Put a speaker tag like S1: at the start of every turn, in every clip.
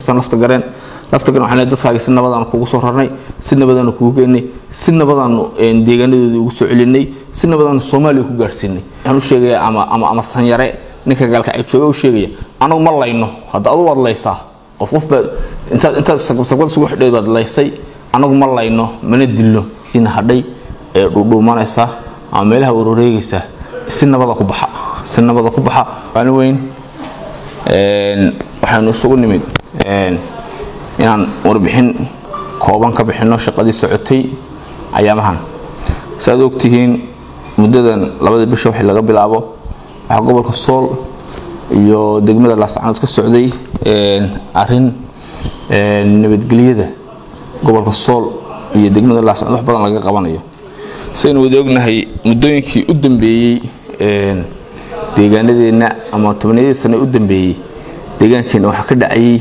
S1: san lafta gareen lafta gareen waxaan leeyahay dadkaaga si nabadaanu kugu soo rarnay si nabadaanu kugu geynay si nabadaanu deegaanadoodii ugu soo celinay si nabadaanu soomaaliya ku gaadhsiinay waxaan u sheegayaa ama ama ama sanyare ninka gaalka ay jooga u sheegaya anagu ma layno hadda adu waad laysaa qof qof baad intaad intaad sagbad isugu xidhay baad laysay anagu ma layno mana dilno ina hadhay ee dhuudhuumanaysa ama meelaha waroreegaysa si nabada ku baxa si nabada ku baxa maalin weyn waxaynu isugu nimid inaan warbixin kooban ka bixino shaqadii socotay ayaamahan saaad ogtihiin muddadan labadii bisha wixii laga bilaabo waxaa gobolka sool iyo degmada laascanood ka socday arin nabadgelyada gobolka sool iyo degmada laascanood wax badan laga qabanayo saynu wada ognahay muddooyinkii u dambeeyey deegaanadeenna ama tobniyadii sane u dambeeyey deegaankeenna waxaa ka dhacayay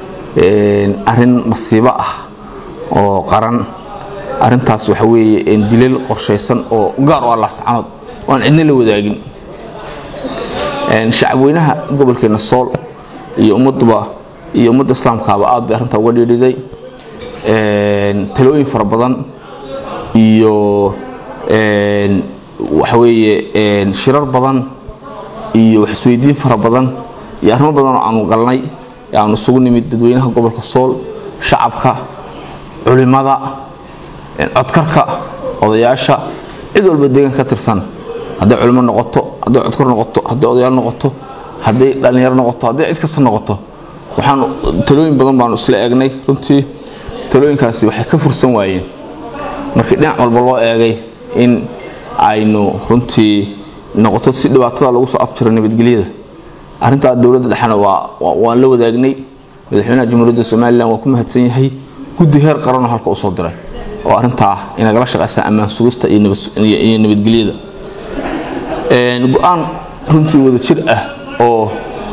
S1: arin masiibo ah oo qaran arintaas waxa weeye dilal qorshaysan oo gaar u ah laascanood oo aan cidna la wadaagin shacabweynaha gobolkeena sool iyo ummaduba iyo ummadda islaamkaaba aad bay arrintaa uga dhiidhiday talooyin fara badan iyo waxa weeye shirar badan iyo wax isweydiin fara badan iyo arrimo badan oo aanu galnay aanu isugu nimid dadweynaha gobolka sool shacabka culimada codkarka odayaasha cid walba deegaanka ka tirsan hadday culimo noqoto hadday codkar noqoto hadday odayaal noqoto hadday dhallinyaro noqoto hadday cid kasta noqoto waxaanu talooyin badan baanu isla eegnay runtii talooyinkaasi waxay ka fursan waayeen markii dhinac walba loo eegay in aynu runtii noqoto si dhibaatada lagu soo afjiro nabadgelyada arrintaa dowladda dhexena waan la wadaagnay madaxweynaha jamhuuriyadda somalilan waa ku mahadsan yahay guddi heer qaranoo halka usoo diray oo arrintaa inagala shaqaysa ammaan sugista iyo nabadgelyada go-aan runtii wada jir ah oo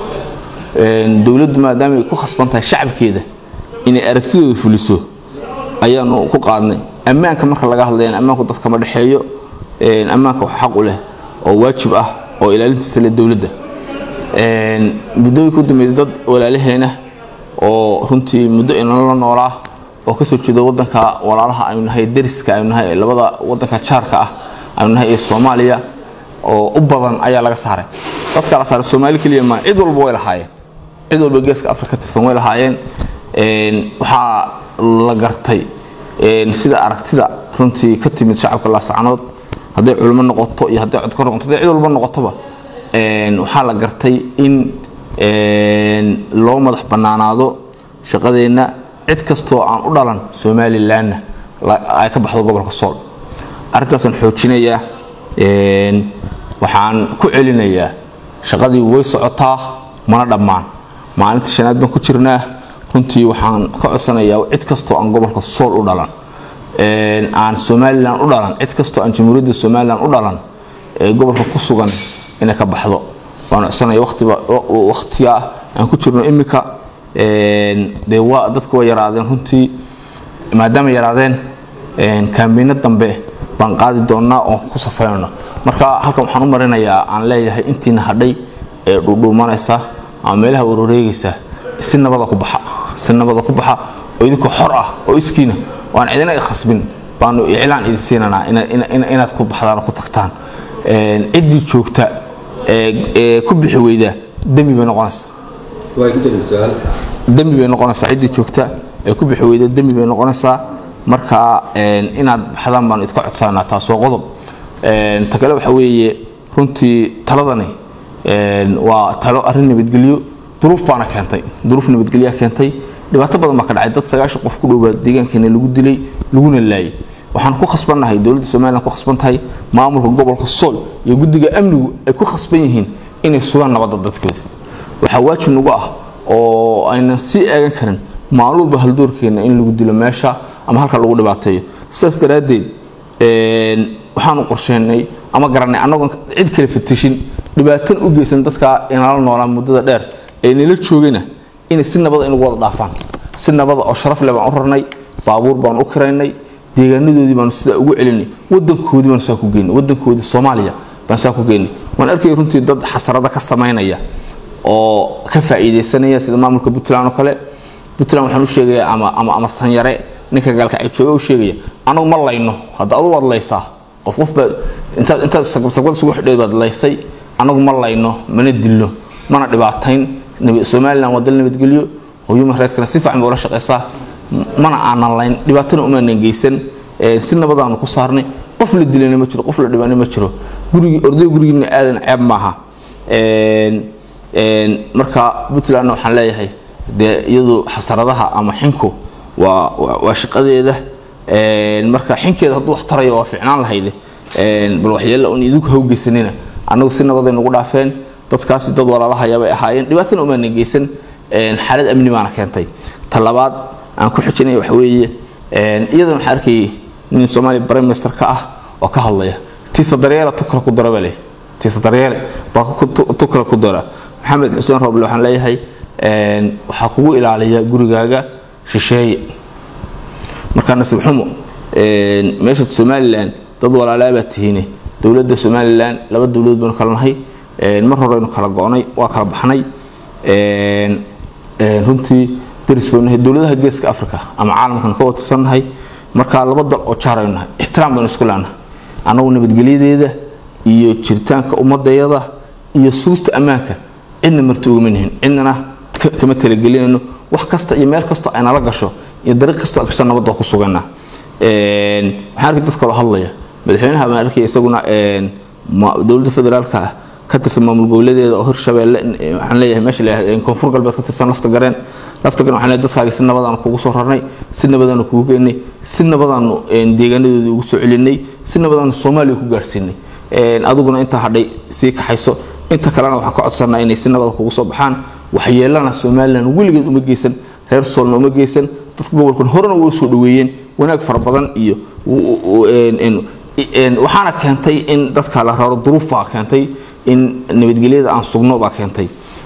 S1: dowladdu maadaama ay ku khasban tahay shacabkeeda inay aragtidooda fuliso ayaanu ku qaadnay ammaanka marka laga hadlayana ammaanku dadka ma dhexeeyo ammaanka wax xaq u leh oo waajib ah oo ilaalintiisa leh dowladda muddooyinka u dambeeyay dad walaalaheena oo runtii muddo inala noolaa oo kasoo jeeda wadanka walaalaha aynu nahay dariska aynu nahay labada wadanka jaarka ah aynu nahay ee soomaaliya oo u badan ayaa laga saaray dadka la saaray soomaali keliya ma cid walba way lahaayeen cid walba geeska afrika tirsan way lahaayeen waxaa la gartay sida aragtida runtii ka timid shacabka laascanood hadday culimo noqoto iyo hadday codkor noqoto hadday cid walba noqotoba waxaa la gartay in loo madax bannaanaado shaqadeenna cid kastoo aan u dhalan somalilanna ay ka baxdo gobolka sool arrintaasaan xoojinayaa waxaan ku celinayaa shaqadii way socotaa mana dhammaan maalinta shanaad baan ku jirnaa runtii waxaan ka codsanayaa cid kastoo aan gobolka sool u dhalan aan somalilan u dhalan cid kastoo aan jamhuuriyadda somalilan u dhalan ee gobolka ku sugan inay ka baxdo waan codsanaya waqtiga aan ku jirno imika dee waa dadku waa yaraadeen runtii maadaama yaraadeen kaambiino dambe baan qaadi doonaa oon ku safaynayno marka halkan waxaan u marinayaa aan leeyahay intiina hadhay ee dhuudhuumanaysa ama meelaha waroreegaysa si nabada ku baxa si nabada ku baxa oo idinkoo xor ah oo iskiina oo aan cidina khasbin baanu iclaan idin siinanaa inaad ku baxdaan oo ku tagtaan ciddii joogta ee ku bixi weyda dembi bay noqonaysaa dembi bay noqonaysaa ciddii joogta ee ku bixi weyda dembi bay noqonaysaa marka inaad baxdaan baanu idka codsanaa taas waa qodob ta kale waxa weeye runtii taladani waa talo arrin nabadgelyo duruuf baana keentay duruuf nabadgelyaa keentay dhibaato badan baa ka dhacay dad sagaashan qof ku dhowbaa deegaankeena lagu dilay laguna laayay waxaan ku khasbannahay dowladda somalilan ku khasban tahay maamulka gobolka sool iyo guddiga amnigu ay ku khasban yihiin inay sugaan nabadda dadkooda waxaa waajib nagu ah oo aynan sii eegan karin maalin walba haldoorkeena in lagu dilo meesha ama halka lagu dhibaateeyo sidaas daraaddeed waxaanu qorsheynay ama garanay annagoon cid kale fatishin dhibaatan u geysan dadka inala noolaa muddada dheer ee nala joogayna inay si nabada inagu wada dhaafaan si nabada oo sharaf leh baan u rarnay baabuur baan u kiraynay deegaanadoodii baanu sidaa ugu celinay wadankoodii baanu saa ku geynay wadankoodii soomaaliya baan saa ku geynay waan arkay runtii dad xasarada ka samaynaya oo ka faa'iidaysanaya sida maamulka puntland oo kale puntland waxaan u sheegaya ama ama ama sanyare ninka gaalka ay jooga u sheegaya anagu ma layno hadda adu waad laysaa qof qof baa intaad intaad sagbad isugu xidheed baad laysay anagu ma layno mana dilno mana dhibaatayn somaliland waa dal nabadgelyo human rightskana si fiican bay ula shaqaysaa mana aanan layn dhibaatana umaanan geysan si nabadaanu ku saarnay qof la dilana ma jiro qof la dhibana ma jiro gurigii orday gurigiina aadan ceeb maaha marka puntlandna waxaan leeyahay dee iyadu xasaradaha ama xinku waa waa shaqadeeda marka xinkeeda hadduu wax tarayo waa ficnaan lahayde bal waxyeella un idinku hawgeysanina annagu si nabaday nagu dhaafeen dadkaasi dad walaalahayaabay ahaayeen dhibaatana umaanan geysan xaalad amni baana keentay ta labaad aan ku xijinaya waxa weeye iyadan waxaan arkayay nin soomaaliya prime minister ka ah oo ka hadlaya tiisa daryeela tukala ku dara baa leeyahay tiisa daryeele baa tukala ku dara maxamed xuseen rooble waxaan leeyahay waxaa kugu ilaaliya gurigaaga shisheeye markaa nasiib xumo meesha somalilan dad walaalaabaa tihiine dowladda somalilan laba dowladood baynu kala nahay mar horeynu kala go-nay waa kala baxnay runtii daris baynu nahay dowladaha geeska africa ama caalamkan ka watirsannahay markaa laba dal oo jaaraynu nahay ixtiraam baynu isku leenahay annagu nabadgelyadeeda iyo jiritaanka ummadayada iyo suusta ammaanka cidna marti ugama nihin cidnana kama talagelinayno wax kasta iyo meel kastoo ay nala gasho iyo dariiq kastoo gasho nabadda ku suganaa waxaan arkay dad kaloo hadlaya madaxweynaha baan arkay isaguna dowladda federaalka ah ka tirsan maamul goboleedeeda oo hirshabeelle waxaan leeyahay meesha la koonfur galbeed ka tirsan lafta gareen lafta gareen waxaan leeyahay dadkaagi si nabadaanu kugu soo rarnay si nabadaanu kugu geynay si nabadaanu deegaanadoodii ugu soo celinay si nabadaanu soomaaliya ku gaadhsiinay adiguna intaa hadhay sii kaxayso inta kalena waxaan ka codsanaa inay si nabada kugu soo baxaan waxyeelana somalilan weligeed uma geysan reer soolna uma geysan dadka gobolkan horena way usoo dhaweeyeen wanaag fara badan iyo waxaana keentay in dadka la raro duruuf baa keentay in nabadgelyada aan sugno baa keentay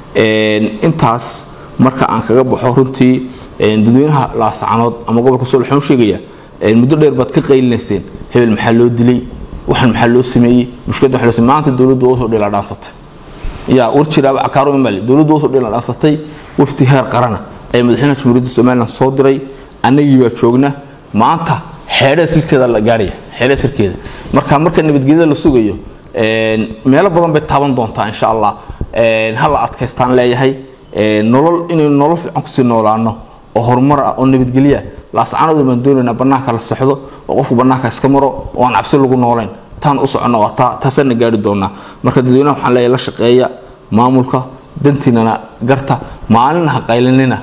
S1: intaas marka aan kaga baxo runtii dadweynaha laasacanood ama gobolka sool waxaan u sheegaya muddo dheer baad ka qaylinayseen hebel maxaa loo dilay waxan maxaa loo sameeyey mushkiladda waxaa loo sameeyey maanta dowladdu waa usoo dheela dhaansatay yaa war jiraaba cakaaro imaali dowladdu waa usoo dheela dhaansatay wafti heer qarana ee madaxweynaha jamhuuriyadda somaliland soo diray annagii baa joogna maanta xeedhada silkeeda la gaaraya xeedhada silkeeda marka marka nabadgelyada la sugayo meelo badan bay taaban doontaa insha allah ha la adkaystaan leeyahay nolol inaynu nolol fiican kusii noolaano oo horumar ah oo nabadgelya laascaanooda baan doonaynaa bannaanka la sexdo oo qofku bannaanka iska maro oo aan cabsi lagu noolayn taan u soconno waa taa taasaana gaari doonaa marka dadweynaha waxaan leeyahay la shaqeeya maamulka dantiinana garta maalin ha qaylinina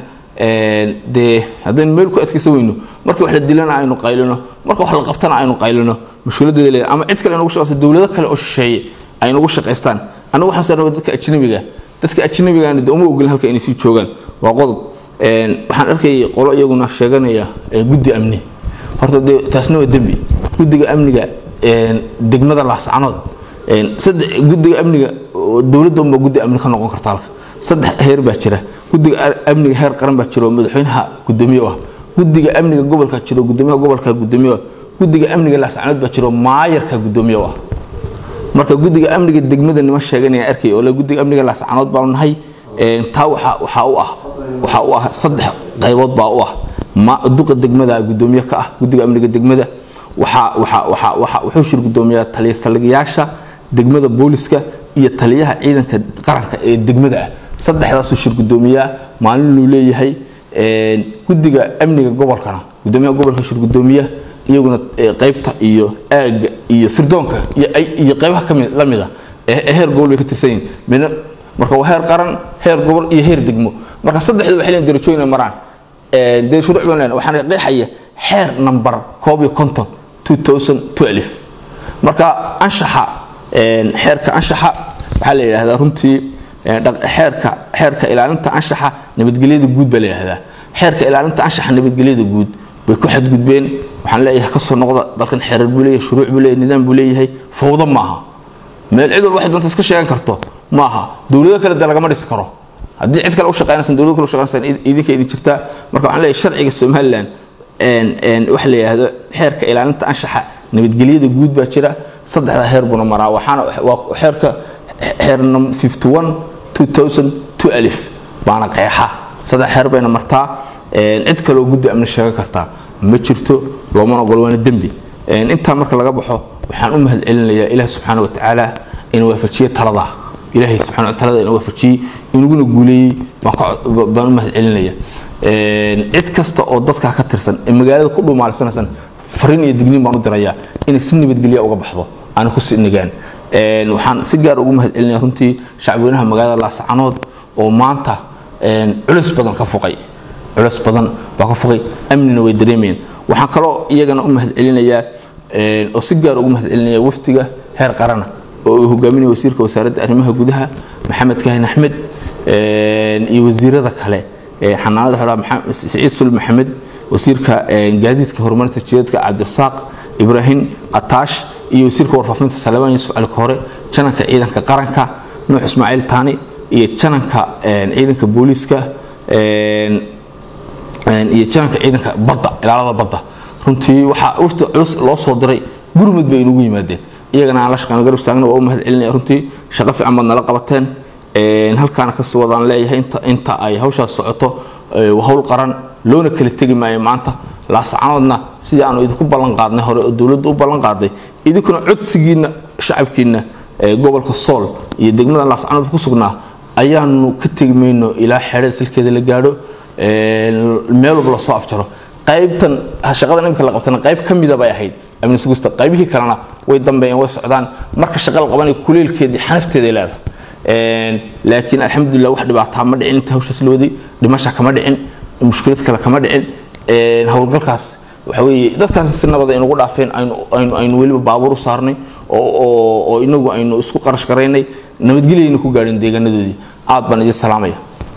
S1: dee haddaynu meel ku adkaysan weyno marka wax la dilana aynu qaylino marka wax la qabtana aynu qaylino mushkiladeeda leedahay ama cid kale inugu shaqaysto dowlado kale oo shisheeye ay nagu shaqaystaan anigu waxaan soo rabaa dadka ajnabiga dadka ajnabigaana de uma ogolin halka inay sii joogaan waa qodob waxaan arkayay qolo iyaguna sheeganaya guddi amni horta dee taasna waa dembi guddiga amniga degmada laascanood saddex guddiga amniga dowladda unbaa guddi amni ka noqon karta halka saddex heer baa jira guddiga amniga heer qaran baa jira oo madaxweynaha gudoomiye ah guddiga amniga gobolka jiro gudoomiyaha gobolka gudoomiye ah guddiga amniga laascanood baa jiro maayarka gudoomiye ah marka guddiga amniga degmada nima sheeganaya arkay oo la guddiga amniga laascanood baanu nahay taa waxaa waxaa u ah waxaa u ah saddex qaybood baa u ah ma duqa degmada gudoomiye ka ah guddiga amniga degmada waxaa waxaa waxaa waxaa wuxuu shir gudoomiyaa taliya saldhigayaasha degmada booliska iyo taliyaha ciidanka qaranka ee degmada ah saddexdaasuu shir gudoomiyaa maalinuu leeyahay guddiga amniga gobolkana gudoomiyaha gobolka shir gudoomiya iyaguna qaybta iyo aaga iyo sirdoonka iyo qaybaha kami la mida ee heer gobol bay ka tirsan yihin midna marka waa heer qaran heer gobol iyo heer degmo marka saddexda waxay leeyihin darajooyin maraan dee shuruuc baan leena waxaana qeexaya xeer number koob iyo konton 2012 marka anshaxa xeerka anshaxa waxaa la yidhaahdaa runtii xeerka xeerka ilaalinta anshaxa nabadgelyada guud baa la yidhaahdaa xeerka ilaalinta anshaxa nabadgelyada guud bay ku xadgudbeen waxaan leeyahay kasoo noqda dalkan xeerar buu leeyahay shuruuc buu leeyahay nidaam buu leeyahay fawdo maaha meel cid walba waxay doonta iska sheegan karto maaha dowlado kale dee lagama dhisi karo haddii cid kale u shaqeynaysan dowlado kale u shaqeynaysan idinka idin jirtaa marka waxaan leeyahay sharciga somaliland waxa la yidhaahdo xeerka ilaalinta anshaxa nabadgelyada guud baa jira saddexda heer buna maraa waxaana waa xeerka xeer 51 2002 alif baana qeexa saddex xeer bayna martaa cid kaleoo guddi amni sheegan kartaa ma jirto loomana ogolo waana dembi intaa marka laga baxo waxaan u mahad celinayaa ilaah subxaana watacaala ina waafajiye talada ilaahay subxana wa talada ina waafajiyey inaguna guuleeyey baan u mahad celinaya cid kasta oo dadkaa ka tirsan ee magaalada ku dhumaalsanaysan fariin iyo digniin baan u dirayaa inay si nabadgelya uga baxdo aana ku sinagaan waxaan si gaar ugu mahad celinaya runtii shacbweynaha magaalada laascanood oo maanta culeys badan ka fuqay culeys badan baa ka fuqay amnina way dareemayeen waxaan kaloo iyagana u mahad celinayaa oo si gaar ugu mahad celinaya wafdiga heer qarana oo uu hogaaminaya wasiirka wasaaradda arrimaha gudaha maxamed kahin axmed iyo wasiirada kale xanaanada xoolaha siciid sul maxamed wasiirka gaadiidka horumarinta jidadka cabdirasaaq ibraahim ataash iyo wasiirka warfaafinta salebaan yuusuf cali koore jananka ciidanka qaranka nuux ismaaciil taani iyo jananka ciidanka booliiska iyo jananka ciidanka badda ilaalada badda runtii waxaa wafti culus loo soo diray gurmud bay inugu yimaadeen iyagana aan la shaqeyno garab istaagna waa u mahad celinaya runtii shaqo fiican baad nala qabateen halkaana kasii wadaan leeyahay inta inta ay hawshaas socoto hawl qaran loona kala tegi maayo maanta laascanoodna sidii aanu idinku ballan qaadnay hore oo dowladdu u ballan qaaday idinkuna codsigiinna shacabkiinna gobolka sool iyo degmada laascanood ku sugnaa ayaanu ka tegi mayno ilaa xeedhada silkeeda la gaadho meel walba lasoo afjaro qaybtan shaqadan imika la qabtana qayb ka mida bay ahayd amni sugista qaybihii kalena way dambeeyeen way socdaan marka shaqa la qabanaya kuleelkeedii xanafteeday leedahay laakiin alxamdulilah wax dhibaataa ma dhicin inta hawshaas la waday dhimasha kama dhicin mushkilad kale kama dhicin howlgalkaas waxa weeye dadkaas si nabada inugu dhaafeen aynu aynu weliba baabuur u saarnay oo inagu aynu isku qarash garaynay nabadgelyayna ku gaadhin deegaanadoodii aad baan idin salaamaya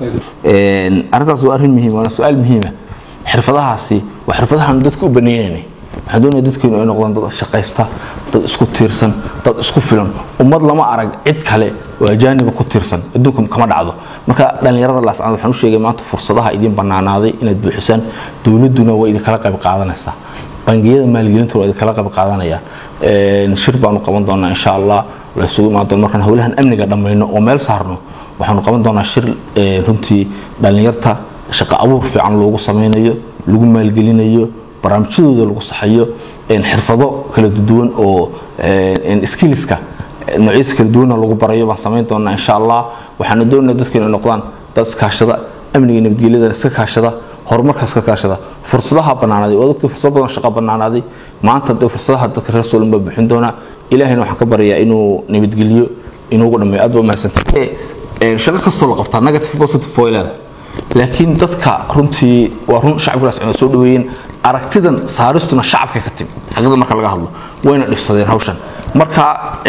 S1: arrintaas waa arrin muhiim waana su-aal muhiima xirfadahaasi waa xirfadahaanu dadka u baneeynanay waxaan doonaya dadkeenu ay noqdaan dad shaqaysta dad isku tiirsan dad isku filan ummad lama arag cid kale oo ajaaniba ku tiirsan adduunka kama dhacdo marka dhallinyarada laascanood waxaan u sheegay maanta fursadaha idin bannaanaaday inaad buuxisaan dowladduna waa idinkala qayb qaadanaysaa bangiyada maalgelinta waa idinkala qayb qaadanayaan shir baanu qaban doonaa insha allah la isugu imaan doona markaan howlahan amniga dhammayno oo meel saarno waxaanu qaban doonaa shir runtii dhallinyarta shaqo abuur fiican loogu samaynayo lagu maalgelinayo barnaamijyadooda lagu saxayo xirfado kala duwan oo skillska noocyadiisa kala duwanna lagu barayo baan samayn doonaa insha allah waxaana doonaya dadkeenu noqdaan dad iskaashada amniga nabadgelyadana iska kaashada horumarkaas ka kaashada fursadaha bannaanaaday waa ogtay fursad badan shaqo bannaanaaday maanta dee fursadaha dadka reer soolin baa bixin doonaa ilaahayna waxaan ka baryayaa inuu nabadgeliyo inuugu dhameeyo aad baa umahadsantay shaqo kastoo la qabtaa negative positive way leedahay laakiin dadka runtii waa run shacabkaas cuna soo dhaweeyeen aragtidan saaristuna shacabka ka timi xaqiiqda marka laga hadlo wayna dhibsadeen hawshan marka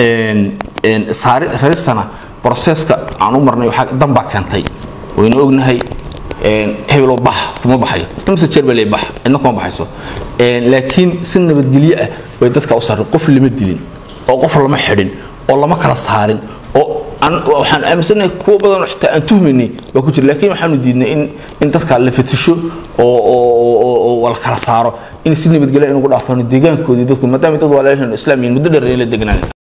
S1: raristana broseska aan u marnay dan baa keentay wayna ognahay hebeloo bax kuma baxayo imse jeer baa lee bax cidna kuma baxayso laakiin si nabadgelyo ah bay dadka u saareen qof lama dilin oo qof lama xidhin oo lama kala saarin oo waxaan aaminsanahay kuwa badan oo xitaa aan tuhmaynay baa ku jira laakiin waxaanu diidnay in in dadka la fatisho oo oo la kala saaro in si nabadgelyo inugu dhaafaano deegaankoodii dadku maadaama dad waa leeyahay islaam yihiin muddo dheer ay la degnaan